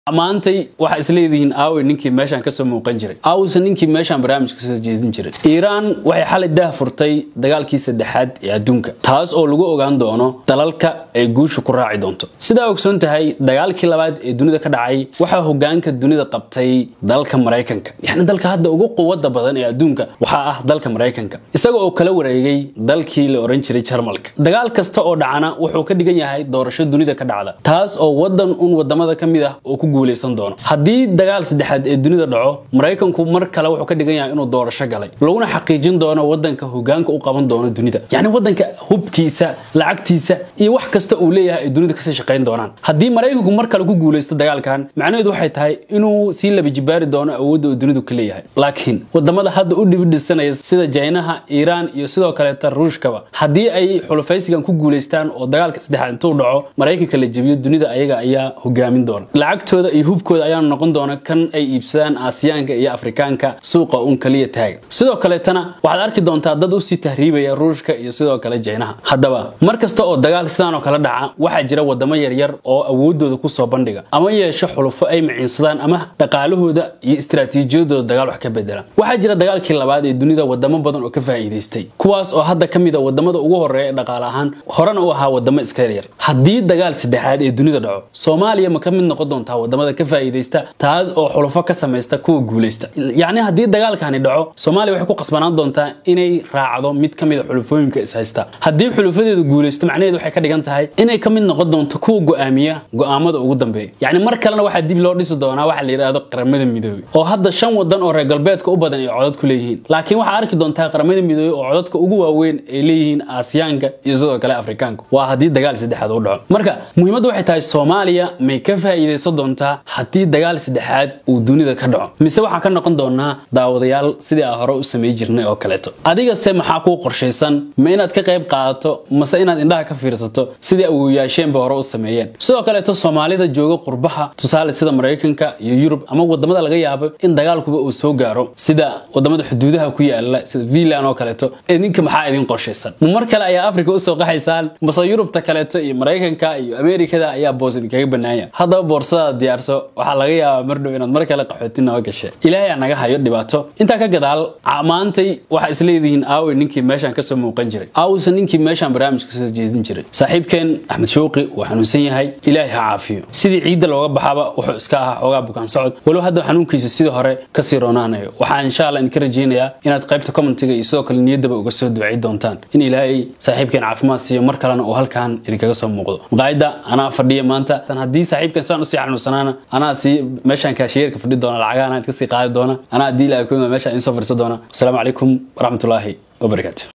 maantay waxaa isleedihiin aawey ninkii meeshaan kasoo muuqan jiray aawse ninkii meeshaan barnaamijka soo jeedin jiray iiraan waxay xalay dah furtay dagaalkii saddexaad ee adduunka taas oo lagu ogaan doono dalalka ay guusha ku raaci doonto sidaa ogsoon tahay dagaalkii labaad ee dunida ka dhacay waxaa hogaanka dunida qabtay dalka maraykanka yacni dalka hadda ugu quwada badan ee adduunka waxaa ah dalka maraykanka isaga oo kala wareegay dalkii la oran jiray jarmalka dagaal kasta oo dhacana wuxuu ka dhigan yahay doorasho dunida ka dhacda taas oo wadan un wadamada ka mid ah oo ku guuleysan doono haddii dagaal saddexaad ee dunida dhaco maraykanku mar kale wuxuu ka dhigan yahay inuu doorasho galay laguna xaqiijin doono wadanka hogaanka u qaban doono dunida yacni wadanka hubkiisa lacagtiisa iyo wax kasta uu leeyahay ay dunida kasii shaqayn doonaan haddii maraykanku mar kale ku guuleysto dagaalkan macnaheedu waxay tahay inuu sii labajibaari doono awoodda uu dunidu ka leeyahay laakiin wadamada hadda u dhibidhisanaya sida jaynaha iiraan iyo sidoo kaleeta ruushkaba haddii ay xulufaysigan ku guuleystaan oo dagaalka saddexaad intuu dhaco maraykanka la jebiyo dunida ayaga ayaa hogaamin doona lacagtooda iyo hubkooda ayaa noqon doona kan ay iibsadaan aasiyaanka iyo afrikaanka suuqa un kaliya taaga sidoo kaleetana waxaad arki doontaa dad usii tahriibaya ruushka iyo sidoo kale jaynaha haddaba mar kasta oo dagaal sidaan oo kale dhaca waxaa jira wadamo yaryar oo awoodooda kusoo bandhiga ama yeesho xulufo ay maciinsadaan ama dhaqaalahooda iyo istaraatiijiyadooda dagaal wax ka bedelaan waxaa jira dagaalkii labaad ee dunida wadamo badan oo ka faa'iidaystay kuwaas oo hadda ka mid a wadamada ugu horeeya ee dhaqaale ahaan horena u ahaa wadamo iska yaryar haddii dagaal saddexaad ee dunida dhaco soomaaliya ma ka mid noqon doontaa wadamada ka faa'iidaysta taas oo xulufo ka samaysta kuwa guulaysta yacni haddii dagaalkani dhaco soomaaliya waxay ku qasbanaan doontaa inay raacdo mid ka mid a xulufooyinka ishaysta haddii xulufadeedu guulaysto macnaheedu waxay ka dhigan tahay inay ka mid noqon doonto kuwa go'aamiya go'aamada ugu dambeeya yacni mar kalena waxaa dib loo dhisi doonaa waxa la yidhaahdo qaramada midoobey oo hadda shan wadan oo reer galbeedka u badan ay codad ku leeyihiin laakiin waxaa arki doontaa qaramada midoobey oo codadka ugu waaweyn ay leeyihiin aasiyaanka iyo sidoo kale afrikaanka waa haddii dagaal saddexaad u dhaco marka muhiimaddu waxay tahay soomaaliya may ka faa'iidaysan doontaa haddii dagaal saddexaad uu dunida ka dhaco mise waxaan ka noqon doonaa daawadayaal sidii aan hore u samay jirnay oo kaleeto adigase maxaa kuu qorshaysan ma inaad ka qayb qaadato mase inaad indhaha ka fiirsato sidii awooyaasheenba hore u sameeyeen sidoo kaleeto soomaalida jooga qurbaha tusaale sida maraykanka iyo yurub ama wadamada laga yaabo in dagaalkuba uu soo gaaro sida wadamada xuduudaha ku yaala sida finland oo kaleeto idinka maxaa idin qorshaysan ma mar kale ayaa africa usoo qaxaysaan mase yurubta kaleeto iyo maraykanka iyo ameerikada ayaa boos idinkaga banaanya haddaba boorsadaad diyaarso waxaa laga yaabaa mardhow inaad mar kale qaxooti naga gashe ilaahay naga hayo dhibaato intaa ka gadaal maantay waxaa isleedihiin aawey ninkii meeshaan kasoo muuqan jiray aawse ninkii meeshaan barnaamijka soo jeedin jiray saaxiibkeen axmed showqi wuu xanuunsan yahay ilaahay ha caafiyo sidii ciidda looga baxaba wuxuu iska ahaa xoogaa bukaan socod walow hadda xanuunkiisa sidii hore kasii roonaanayo waxaa insha allah idinka rajaynayaa inaad qaybta commentiga iyo sidoo kale niyaddaba uga soo ducay doontaan in ilaahay saaxiibkeen caafimaad siiyo mar kalena uu halkan idinkaga soo muuqdo maqaayadda anaa fadhiya maanta tan haddii saaxiibkan saan usii xanuunsanaana anaa sii meeshaan kaashiyeerka fadhi doona lacagaha anaa kasii qaadi doona anaa haddii ilaahay ku meeshaan idiin soo fadhiisan doona wasalaamu calaykum waraxmatullaahi wabarakaatu